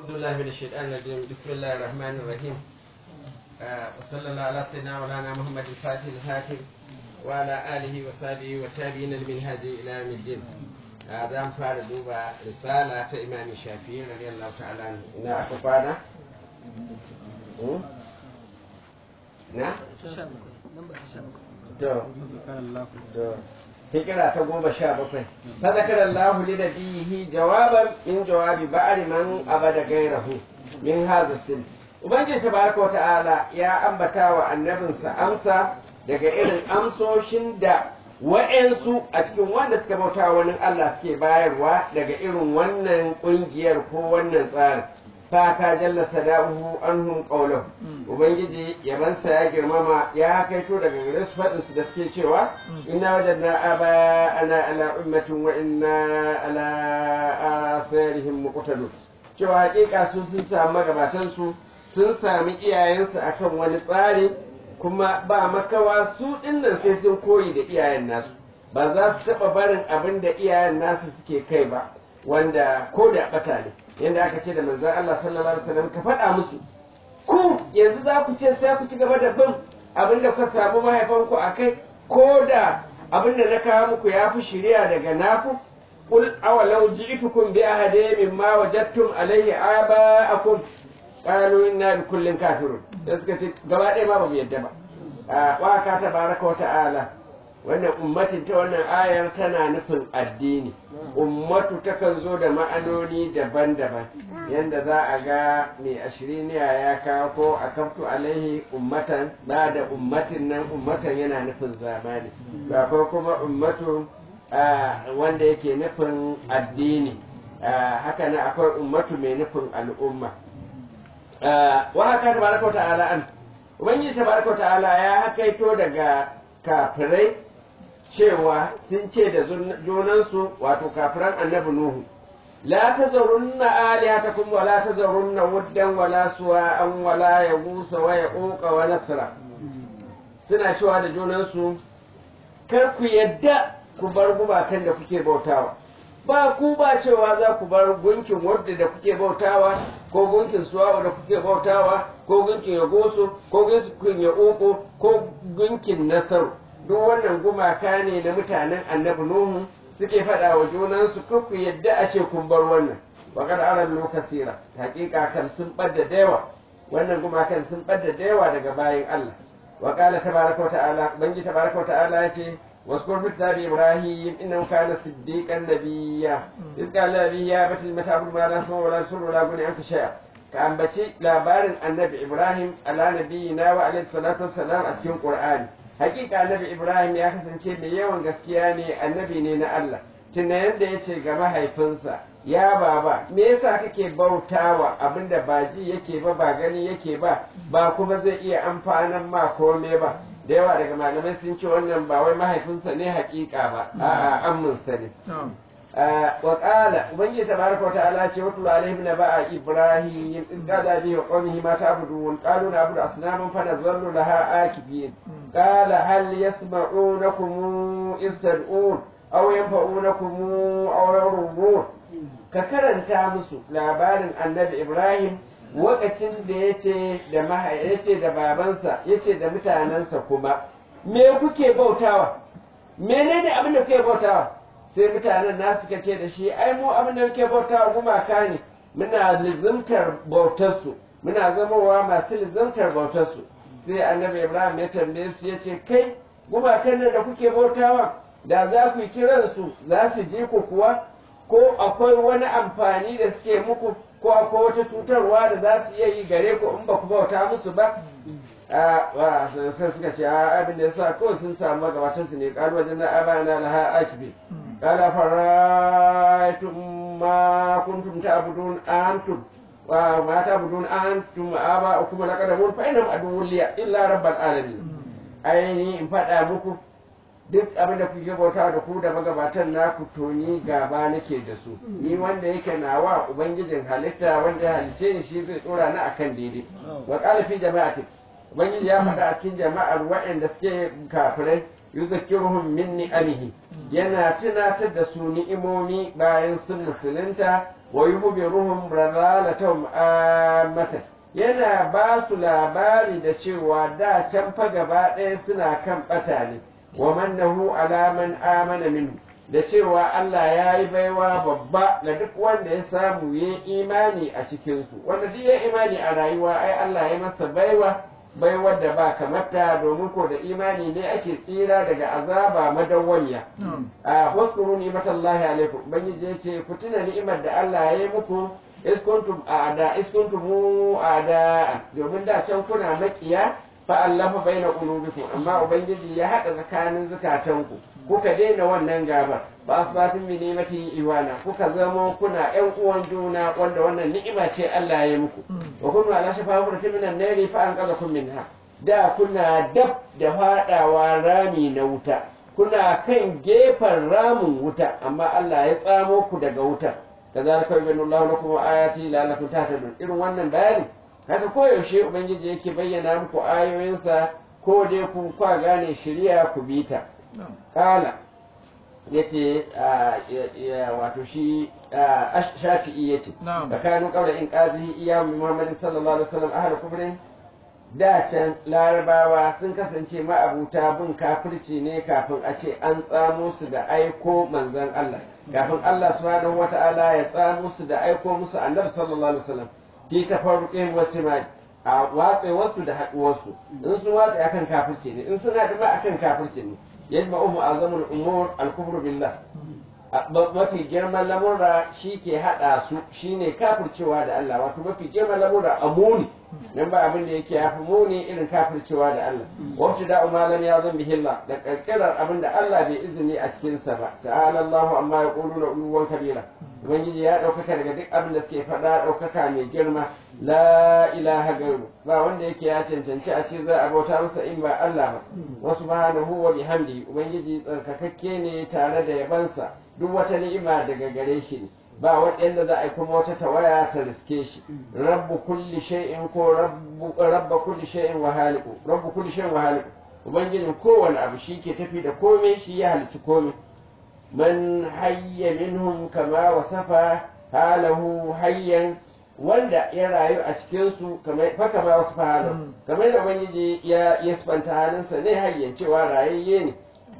أعوذ بالله من الشيطان الرجيم بسم الله الرحمن الرحيم آه وصلى الله على سيدنا مولانا محمد الفاتح الهاتف وعلى آله وصحبه والتابعين لمنهاج إلى يوم الدين هذا آه فار دوبا رسالة إمام الشافعي رضي الله تعالى عنه إن أكفانا نعم hikira ta goma sha bakwai ta zakar Allah li da bihi jawaban in jawabi ba'ari man abada gairahu min hadha sin ubangiji tabaraka wa ta'ala ya ambata wa annabinsa amsa daga irin amsoshin da wa'ansu a cikin wanda suka bauta wani Allah suke bayarwa daga irin wannan kungiyar ko wannan tsarin fata jalla sada'uhu anhum qawluhu ubangiji yabansa ya girmama ya kaito daga gare su fadin su da suke cewa inna wajadna aba ana ala ummatin wa inna ala asarihim muqtadun cewa hakika su sun samu magabatan su sun sami iyayensu akan wani tsari kuma ba makawa su dinnan sai sun koyi da iyayen nasu ba za su taɓa barin abin da iyayen nasu suke kai ba wanda ko da bata ne yadda aka ce da manzon Allah sallallahu alaihi wasallam ka faɗa musu ku yanzu za ku ce sai ku ci gaba da bin abin da kuka samu mahaifanku a kai ko da abin da na kawo muku ya fi shirya daga naku qul awalau ji'tukum bi ahadi mimma wajadtum alayhi aba'akum qalu inna bi kullin kafirun sai suka ce gaba ɗaya ma ba mu yadda ba wa ka tabaraka wa ta'ala wannan ummatin ta wannan ayar tana nufin addini ummatu takan zo da ma'anoni daban-daban yadda za a ga mai ashiriniya ya kawo ko a kaftu alaihi ummatan ba da ummatin nan ummatan yana nufin zamani ba ko kuma ummatu wanda yake nufin addini haka nan akwai ummatu mai nufin al'umma wa haka tabaraka ta'ala an ubangiji tabaraka ta'ala ya hakaito daga kafirai cewa sun ce da junansu wato kafiran annabi Nuhu la tazarunna alihatakum wa la tazarunna wuddan wa la suwa'an wa la yagusa wa yaquqa wa nasra suna cewa da junansu kar ku yadda ku bar gumakan da kuke bautawa ba ku ba cewa za ku bar gunkin wadda da kuke bautawa ko gunkin suwa'u da kuke bautawa ko gunkin yagoso ko gunkin yaquqo ko gunkin nasaru duk wannan gumaka ne na mutanen annabi Nuhu suke faɗa wa junansu ku yadda a ce kun bar wannan wa kad aran lokasira hakika kan sun ɓadda da yawa wannan gumakan sun ɓadda da yawa daga bayan Allah wa qala tabaraka wa ta'ala bangi tabaraka wa ta'ala yace واذكر في كتاب ابراهيم انه كان صديقا نبيا اذ قال لابي يا بت المتعبد ما لا سمع ولا سر ولا غني عنك شيئا كأنبتي labarin annabi ibrahim ala nabiyina wa alaihi salatu wassalam a cikin qur'ani hakika annabi ibrahim ya kasance mai yawan gaskiya ne annabi ne na allah tunda yadda ya ce ga mahaifinsa ya baba me yasa kake bautawa abinda ba ji yake ba ba gani yake ba ba kuma zai iya amfanan ma kome ba da yawa daga malamai sun ce wannan ba wai mahaifinsa ne hakika ba a'a amminsa ne wa qala ubangiji tabaraka wa ta'ala ce wa tulu alaihim naba'a ibrahim in qala bi wa qawmihi ma ta'budun qalu na'budu asnaman fa nazallu laha akifin qala hal yasma'unakum iz tad'un aw yanfa'unakum aw yadurrun ka karanta musu labarin annabi ibrahim lokacin da yace da yace da babansa yace da mutanensa kuma me kuke bautawa menene abin da kuke bautawa sai mutanen na suka ce da shi ai mu abin da muke bauta gumaka ne muna lizimtar bautarsu muna zamowa masu lizimtar bautarsu sai annabi ibrahim ya tambaye su ya ce kai gumakan nan da kuke bautawa da za ku yi kiransu za su je ku kuwa ko akwai wani amfani da suke muku ko akwai wata cutarwa da za su iya yi gare ku in ba ku bauta musu ba a sai suka ce abin da ya sa kawai sun samu magabatansu ne ƙaru wajen na abana laha akibi قال فرأيتم ما كنتم تعبدون أنتم وما تعبدون أنتم آباؤكم الأقدمون فإنهم عدو لي إلا رب العالمين ainihi in faɗa muku duk abin da kuke bauta da ku da magabatan naku to ni gaba nake da su ni wanda yake nawa ubangijin halitta wanda ya halice ni shi zai tsora ni akan daidai wa qala fi jama'ati ubangiji ya faɗa a cikin jama'ar waɗanda suke kafirai yuzakkiruhum min ni'amihi yana tunatar da su ni'imomi bayan sun musulunta wa yuhbiruhum radalatahum ammatan yana ba su labari da cewa da can fa gaba ɗaya suna kan ɓata ne wa mannahu ala man amana minhu da cewa Allah ya yi baiwa babba ga duk wanda ya samu ya imani a cikinsu wanda duk ya imani a rayuwa ai Allah ya masa baiwa baiwar da ba kamata domin ko da imani ne ake tsira daga azaba madawwamiya a wasu ni'matallahi alaikum ubangiji ya ce ku tuna ni'imar da Allah ya yi muku iskuntum a'da iskuntum a'da domin da can kuna makiya fa allafa baina qulubikum amma ubangiji ya hada tsakanin zukatanku kuka daina wannan gabar ba asbatin bi ni'mati iwana kuka zama kuna ƴan uwan juna wanda wannan ni'ima ce Allah ya yi muku wa kuntu ala shafa hurtin minan nari fa anqadhakum minha da kuna dab da fadawa rami na wuta kuna kan gefen ramin wuta amma Allah ya tsamo ku daga wutar kazalika yubayyinu Allahu lakum ayati la'allakum tahtadun irin wannan bayani haka koyaushe ubangiji yake bayyana muku ayoyinsa ko dai ku kwa gane shari'a ku bi ta kala yace wato shi shafi'i yace tsakanin kaura in qazi iya muhammadin sallallahu alaihi wasallam ahli kufrin da can larabawa sun kasance ma'abuta bin kafirci ne kafin a ce an tsamo su da aiko manzon Allah kafin Allah subhanahu wata'ala ya tsamo su da aiko musu annabi sallallahu alaihi wasallam fi tafarruqin wa timai a watsa wasu da haɗuwarsu in sun watsa akan kafirci ne in sun haɗu ba akan kafirci ne yadda umu azamul umur al-kufru billah mafi girman lamura shi ke haɗa su shine kafircewa da Allah wato mafi girman lamura a muni nan ba abin da yake yafi muni irin kafircewa da Allah wacce da umalan ya zan bihilla da karkirar abin da Allah bai izini a cikinsa ba ta'ala Allahu amma ya qulu na uluwan kabira ubangiji ya ɗaukaka daga duk abin da suke faɗa ɗaukaka mai girma la ilaha gairu ba wanda yake ya cancanci a ce za a bauta masa in ba Allah ba wasu subhanahu wa bihamdi ubangiji tsarkakakke ne tare da yabansa duk wata ni'ima daga gare shi ne ba wanda za a yi kuma wata tawaya ta riske shi rabbu kulli shay'in ko rabbu rabba kulli shay'in wa haliku rabbu kulli shay'in wa haliku ubangijin kowane abu shi ke tafi da komai shi ya halici komai man hayya minhum kama wasafa halahu hayyan wanda ya rayu a cikin su kamar fa kama wasafa halahu kamar da ubangiji ya yasfanta halinsa ne hayyan cewa rayayye ne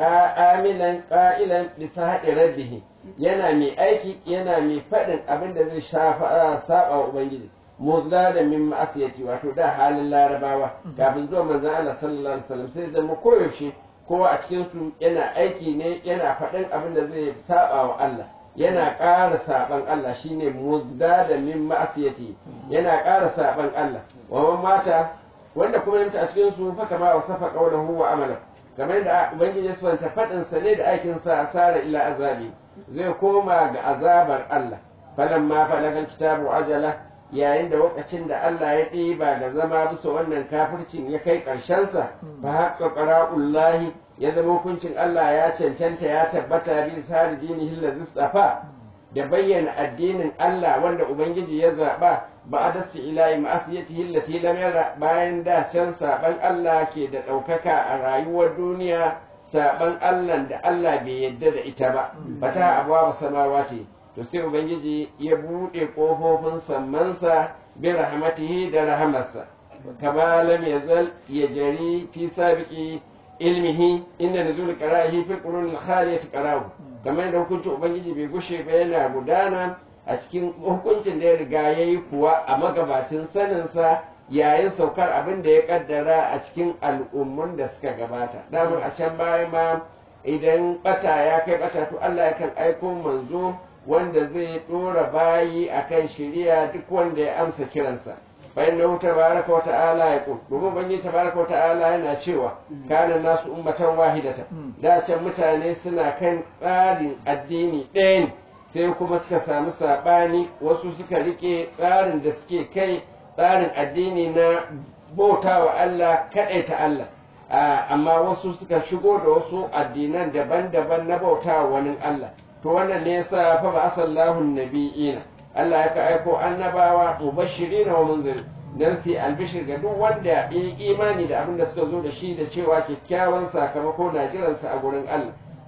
amilan qa'ilan bi sahati rabbih yana mai aiki yana mai faɗin abin da zai shafa saba wa ubangiji muzla da min ma'asiyati wato da halin larabawa kafin zuwa manzon Allah sallallahu alaihi wasallam sai zama koyaushe kowa a cikin su yana aiki ne yana faɗin abin da zai saba wa Allah yana ƙara saban Allah shine muzda da min ma'asiyati yana ƙara saban Allah wa mata wanda kuma yanta a cikin su fa kama wasafa qawluhu wa amalan kamar da ubangiji ya santa faɗin sa ne da aikin sa asara ila azabi zai koma ga azabar Allah falan ma falagal kitabu ajala yayin da lokacin da Allah ya ɗiba da zama bisa wannan kafircin ya kai ƙarshensa fa haqqa qara'ullahi ya zama hukuncin Allah ya cancanta ya tabbata bi sari dinihi allazi istafa da bayyana addinin Allah wanda ubangiji ya zaba ba a dasti ilahi ma'asiyatihi allati lam yara bayan da can saban Allah ke da ɗaukaka a rayuwar duniya saban Allah da Allah bai yadda da ita ba fata abuwa samawati to sai ubangiji ya buɗe ƙofofin sammansa bi rahmatihi da rahamarsa kama lam yazal ya jari fi sabiqi ilmihi inda nuzul qara'ihi fi qurun al-khaliyat qara'u kamar da hukuncin ubangiji bai gushe ba yana gudana a cikin hukuncin da ya riga yayi kuwa a magabacin saninsa yayin saukar abin da ya kaddara a cikin al'ummun da suka gabata damar a can baya ma idan bata ya kai bata to Allah yakan aiko manzo wanda zai dora bayi akan shiriya duk wanda ya amsa kiransa bayan da tabaraka wa ta'ala ya kun domin bangi tabaraka wa ta'ala yana cewa kana nasu ummatan wahidata da can mutane suna kan tsarin addini ɗaya ne sai kuma suka samu saɓani wasu suka rike tsarin da suke kai tsarin addini na bauta wa Allah kaɗai ta Allah amma wasu suka shigo da wasu addinan daban-daban na bauta wa wani Allah to wannan ne yasa fa ba asallahu nabiyina Allah ya ka aiko annabawa mubashirina wa munzir dan su albishir ga duk wanda ya imani da abin da suka zo da shi da cewa kyakkyawan sakamako na jiransa a gurin Allah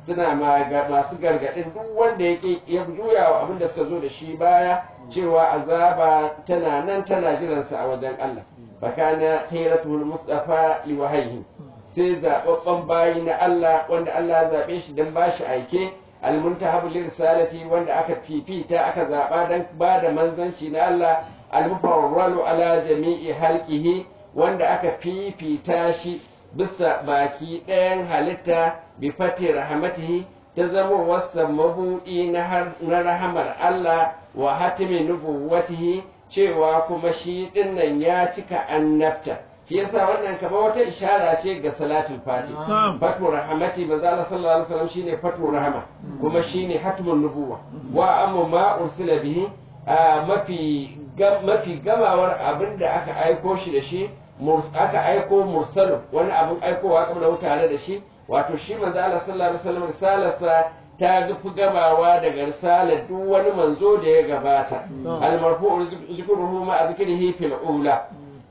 suna masu gargaɗin duk wanda ya juya wa abin da suka zo da shi baya cewa azaba tana nan tana jiransa a wajen Allah fakana khiratul mustafa li wahayhi sai zababban bayi na Allah wanda Allah ya zabe shi dan bashi aike almuntahabu lirsalati wanda aka fifita aka zaba dan bada manzanci na Allah almufarralu ala jami'i halqihi wanda aka fifita shi bisa baki ɗayan halitta bi fati rahmatihi ta zama wasa mabuɗi na rahamar Allah wa hatimi nubuwatihi cewa kuma shi dinnan ya cika annabta shi yasa wannan kamar wata ishara ce ga salatul fati fatu rahmati manzo Allah sallallahu alaihi wasallam shine fatu rahama kuma shine hatmun nubuwa wa amma ma ursila bihi mafi mafi gamawar abinda aka aiko shi da shi aka aiko mursalu wani abin aikowa kamar tare da shi wato shi manzo Allah sallallahu alaihi wasallam risalarsa ta fi gamawa daga risalar duk wani manzo da ya gabata almarfu zikruhu ma zikrihi fil ula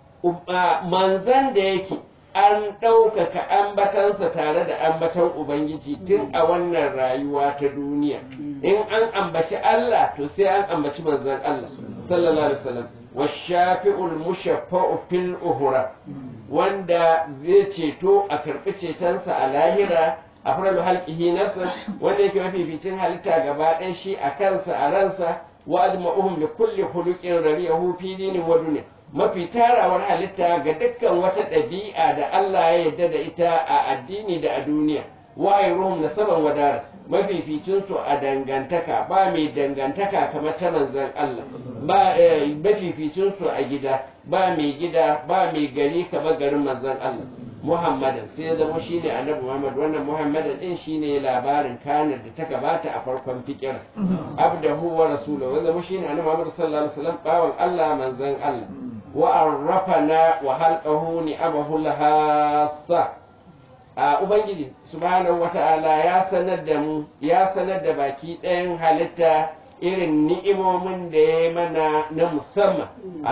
manzan da yake an ɗaukaka ambatansa tare da ambatan ubangiji tun a wannan rayuwa ta duniya in an ambaci Allah to sai an ambaci manzan Allah sallallahu alaihi wasallam washafi'ul mushaffa'u fil uhura wanda zai ceto a karɓi cetonsa a lahira a faralu halƙihi nasa wanda yake mafificin halitta gaba ɗaya shi a kansa a ransa wa azma'uhum li kulli khuluqin rariyahu fi dinin wa dunya mafi tarawar halitta ga dukkan wata ɗabi'a da Allah ya yarda da ita a addini da a duniya wayiruhum nasaban wadara mafificin su a dangantaka ba mai dangantaka kamar ta manzon Allah ba mafificin su a gida ba mai gida ba mai gari kamar garin manzon Allah Muhammadan sai ya zama shi ne annabi Muhammad wannan Muhammadan din shi ne labarin kanar da ta gabata a farkon fikir abdahu wa rasuluhu wanda mu shi ne annabi Muhammad sallallahu alaihi wasallam bawan Allah manzon Allah wa arrafana wa halqahu ni'amahu lahassa a ubangiji subhanahu wata'ala ya sanar da mu ya sanar da baki ɗayan halitta irin ni'imomin da ya mana na musamman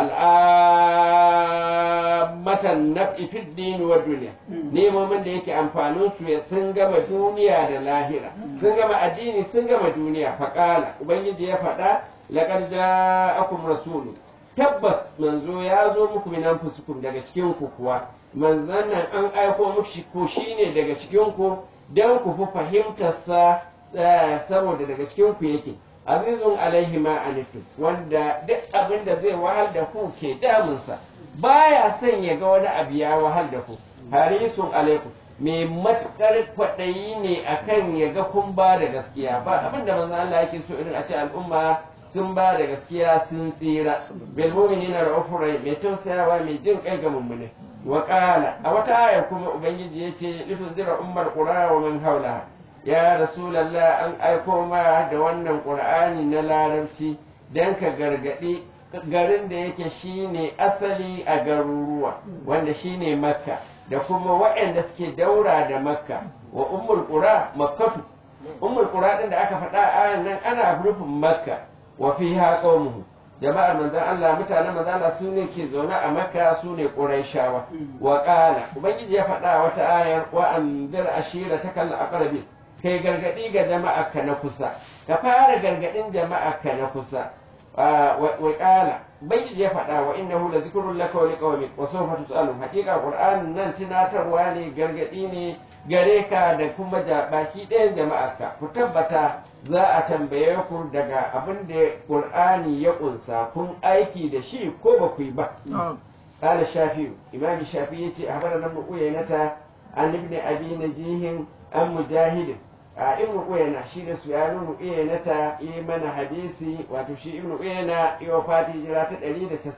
al'ammatan naf'i fid din wa duniya ni'imomin da yake amfanin su ya sun gama duniya da lahira sun gama addini sun gama duniya faqala ubangiji ya faɗa laqad ja'akum rasulun tabbas manzo ya zo muku min anfusikum daga cikin ku kuwa manzon nan an aiko muku ko shine daga cikin ku dan ku fi fahimtar sa saboda daga cikin ku yake azizun alaihi ma anitum wanda duk abin da zai wahal da ku ke damunsa baya son ya ga wani abu ya wahal da ku harisun alaikum mai matukar kwaɗayi ne akan ya ga kun ba da gaskiya ba abin da manzo Allah yake so irin a ce al'umma sun ba da gaskiya sun tsira bil mu'minina ra'ufur rahim mai tausayawa mai jin kai ga mummune wa qala a wata aya kuma ubangiji yace lituzira ummar qura wa man haulaha ya rasulallah an aiko ma da wannan qur'ani na larabci dan ka gargadi garin da yake shine asali a garuruwa wanda shine makka da kuma waɗanda suke daura da makka wa ummul qura makkatu ummul qura din da aka faɗa a nan ana nufin makka wa fiha qaumuhu jama'ar manzon Allah mutanen manzon Allah su ne ke zaune a makka su ne quraishawa wa qala ubangiji ya faɗa wata ayar wa anzir ashiratakal aqrabin kai gargadi ga jama'arka na kusa ka fara gargadin jama'arka na kusa wa qala ubangiji ya faɗa wa innahu la zikrun laka wa liqawmik wa sawfa tusalun haqiqa qur'an nan tunatarwa ne gargadi ne gare ka da kuma da baki ɗayan jama'arka ku tabbata za a tambaye ku daga abin da qur'ani ya kunsa kun aiki da shi ko ba ku yi ba قال الشافعي إمام الشافعي أخبرنا ابن قيينة عن ابن أبي نجيه عن مجاهد ibn uyana shi da su ya nuna uyana ta yi mana hadisi wato shi ibn uyana yi wa fati jira ta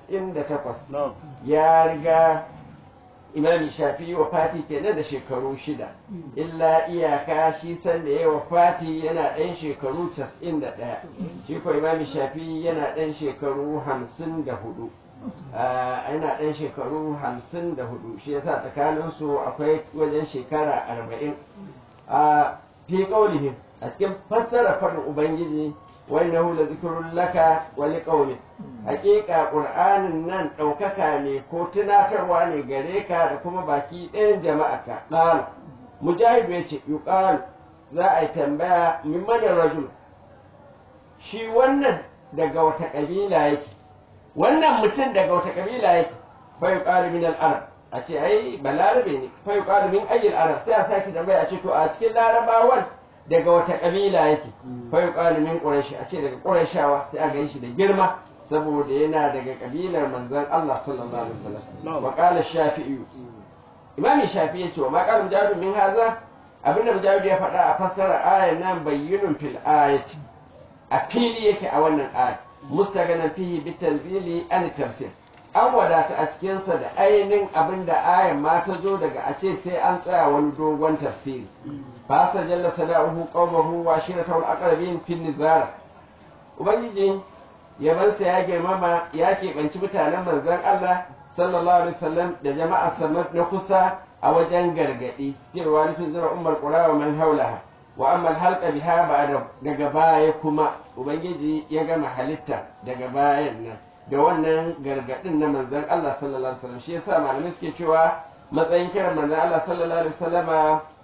198 ya riga imami shafi wa fati kenan da shekaru shida illa iyaka shi san da ya wa fati yana ɗan shekaru 91 shi ko imami shafi yana ɗan shekaru 54 yana ɗan shekaru 54 shi yasa tsakaninsu akwai wajen shekara 40 fi qawlihim a cikin fassara faɗin ubangiji wa innahu la zikrun laka wa liqaumik haƙiƙa qur'anin nan ɗaukaka ne ko tunatarwa ne gare ka da kuma baki ɗayan jama'arka qala mujahid ya ce yuqal za a yi tambaya min mana rajul shi wannan daga wata kabila yake wannan mutum daga wata kabila yake fa yuqalu min al-arab a ce ai balarabe ne fa yuqalu min ayyil arab sai a sake tambaya a ce to a cikin larabawan daga wata kabila yake fa yuqalu min quraish a ce daga qurayshawa sai a ganshi da girma saboda yana daga kabilar manzon Allah sallallahu alaihi wasallam wa qala shafi'i imami shafi'i yace wa ma qala mujahid min haza abinda mujahid ya faɗa a fassara ayan nan bayyinun fil ayati a fili yake a wannan aya mustaganan fihi bitanzili an tafsir an wadata a cikinsa da ainihin abin da ayan ma ta zo daga a ce sai an tsaya wani dogon tafsiri fasa jalla sada'uhu qawmuhu wa shiratahu al-aqrabin fi nizar ubangiji yabansa ya girmama ya keɓanci mutanen manzon Allah sallallahu alaihi wasallam da jama'a samar na kusa a wajen gargadi cewa nufin zura ummar qura wa man haulaha wa amma halqa biha ba'da daga baya kuma ubangiji ya gama halitta daga bayan nan da wannan gargadin na manzon Allah sallallahu alaihi wasallam shi yasa malamai suke cewa matsayin kiran manzon Allah sallallahu alaihi wasallama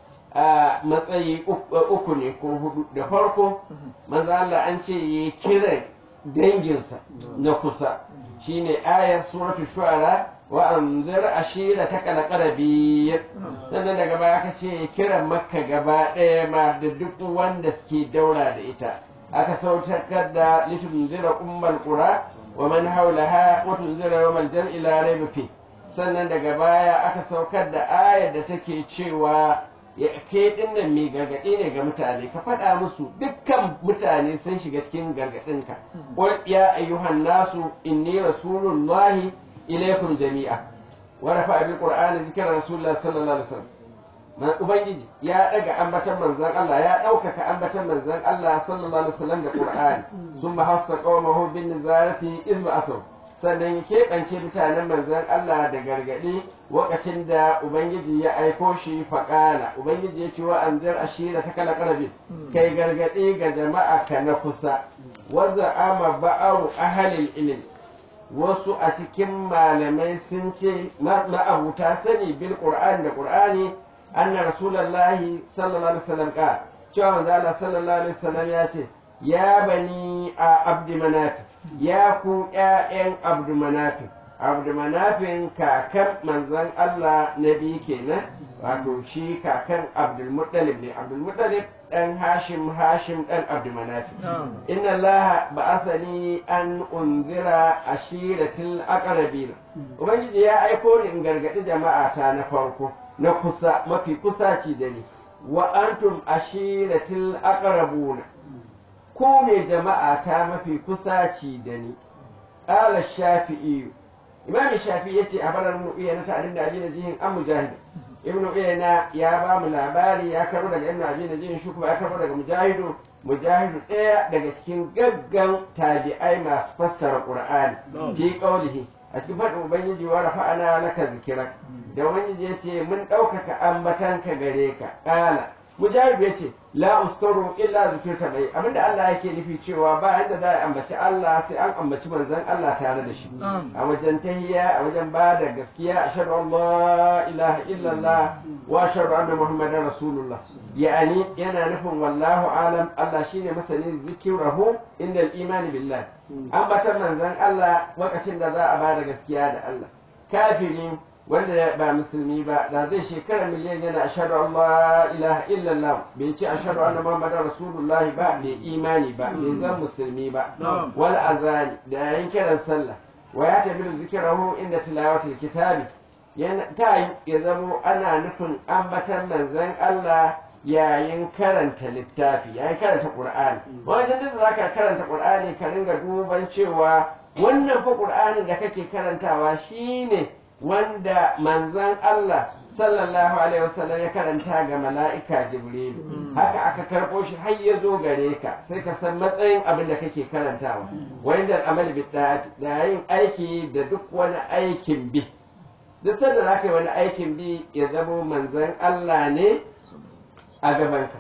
a matsayi uku ne ko hudu da farko manzon Allah an ce yi kiran danginsa na kusa shine ayar suratul shu'ara wa anzir ashirataka alqarabiyyin sannan daga baya aka ce kiran makka gaba ɗaya ma da duk wanda suke daura da ita aka sautakar da litunzira ummal qura wa man haulaha wa tunzira yawmal jam'i la rayba fi sannan daga baya aka saukar da ayar da take cewa ya ke dinnan mai gargaɗi ne ga mutane ka faɗa musu dukkan mutane sun shiga cikin gargaɗinka qul ya ayyuhan nasu inni rasulullahi ilaykum jami'a wa rafa'a bil qur'ani zikra rasulullah sallallahu alaihi wasallam ubangiji ya daga ambatan manzon Allah ya ɗaukaka ambatan manzon Allah sallallahu alaihi wasallam da qur'ani thumma hassa qawmahu bin nizarati izma asaw sannan ya keɓance mutanen manzon Allah da gargaɗi lokacin da Ubangiji ya aiko shi faƙala Ubangiji ya ce wa an zar ashira ta kala ƙarfi kai gargaɗi ga jama'a ka na kusa wanda ama ba'aru ahalil ilim wasu a cikin malamai sun ce ma'abuta sani bil qur'ani da qur'ani anna rasulullahi sallallahu alaihi wasallam ka cewa manzo Allah sallallahu alaihi wasallam ya ce ya bani a abdi manafi ya ku ’ya'yan abdumanafin abdumanafin kakan manzan Allah na biyu kenan wato shi kakan abdulmuttalib ne abdulmuttalib ɗan hashim hashim ɗan abdumanafin inna Allah ba'asani an unzira ashiratil aqrabin ubangiji ya aiko ni in gargadi jama'a ta na farko na kusa mafi kusaci da ni wa antum ashiratil aqrabuna ko ne jama'a ta mafi kusaci da ni ƙala shafi'i imam shafi'i yace a barar mu iya na sa'adin da abin jihin an mujahid ibnu uyayna ya ba mu labari ya karo daga ibnu abin jihin shi kuma ya karo daga mujahidu mujahidu ɗaya daga cikin gaggan tabi'ai masu fassara qur'ani fi qawlihi a cikin faɗin ubangiji wa rafa'ana laka zikirak da ubangiji yace mun ɗaukaka ambatanka gare ka ƙala mujahid ya ce la uskaru illa zikirta bai abinda Allah yake nufi cewa ba yadda za a ambaci Allah sai an ambaci manzon Allah tare da shi a wajen tahiyya a wajen ba da gaskiya ashhadu an la ilaha illallah wa ashhadu anna muhammadar rasulullah yani yana nufin wallahu alam Allah shine masanin zikirahu inda al-imani billah ambatan manzon Allah lokacin da za a ba da gaskiya da Allah kafirin wanda ba musulmi ba da zai shekara miliyan yana ashhadu an la ilaha illallah bai ce ashhadu anna muhammadar rasulullahi ba bai imani ba bai zan musulmi ba wal azani da yayin kiran sallah wa ya tabi zikrahu inda tilawatil kitabi yana ta ya zamo ana nufin ambatan manzon Allah yayin karanta littafi yayin karanta qur'ani wajen da zaka karanta qur'ani ka ringa duban cewa wannan fa qur'anin da kake karantawa shine wanda manzan Allah sallallahu alaihi wasallam ya karanta ga mala'ika Jibrilu haka aka karɓo shi har ya zo gare ka sai ka san matsayin abin da kake karantawa wanda amal bi da yin aiki da duk wani aikin bi duk sanda za ka yi wani aikin bi ya zamo manzan Allah ne a gabanka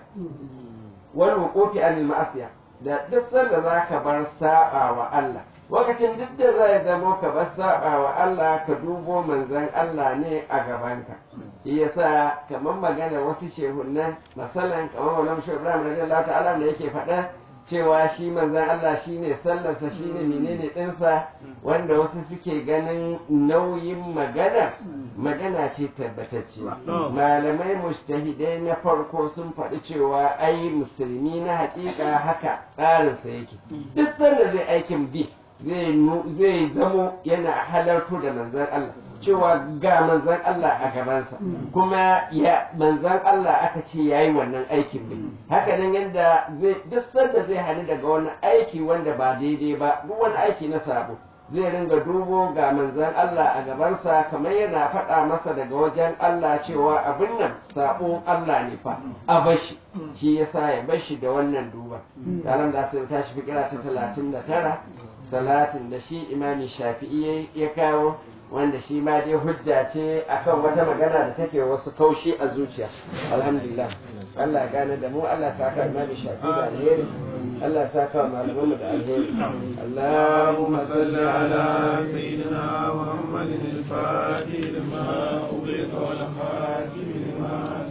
wani wukofi anil ma'asiya da duk sanda za ka bar saba wa Allah lokacin duk da zai zamo ka bar saba wa Allah ka dubo manzon Allah ne a gabanka yasa kamar magana wasu shehunan masalan kamar wannan shehu Ibrahim radiyallahu ta'ala da yake faɗa cewa shi manzan Allah shine sallarsa shine menene ɗinsa wanda wasu suke ganin nauyin magana magana ce tabbatacciya malamai mustahidai na farko sun faɗi cewa ai musulmi na haƙiƙa haka tsarinsa yake duk sanda zai aikin bi zai zamo yana halarto da manzan Allah cewa ga manzan Allah a gabansa kuma ya manzan Allah aka ce ya yi wannan aikin ne haka nan yadda duk sanda zai hali daga wani aiki wanda ba daidai ba duk wani aiki na sabo zai ringa dubo ga manzan Allah a gabansa kamar yana faɗa masa daga wajen Allah cewa abin nan sabo Allah ne fa a bashi shi yasa ya bashi da wannan duba yaran da sai tashi fikira ta talatin da tara salatin da shi imami shafi'i ya kawo wanda shi ma dai hujja ce akan wata magana da take wasu kaushi a zuciya alhamdulillah Allah gane da mu Allah ta ka imami shafi da alheri Allah ta ka malaman mu da alheri Allahumma salli ala sayyidina Muhammadin al-Fatih lima ughliqa wal khatim lima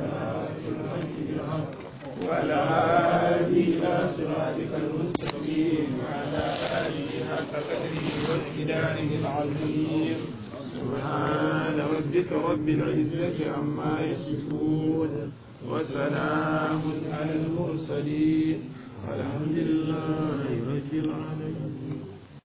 وعلى آله إلى صراطك المستقيم وعلى آله حق قدره وامتداره العظيم سبحان ربك رب العزة عما يصفون وسلام على المرسلين والحمد لله رب العالمين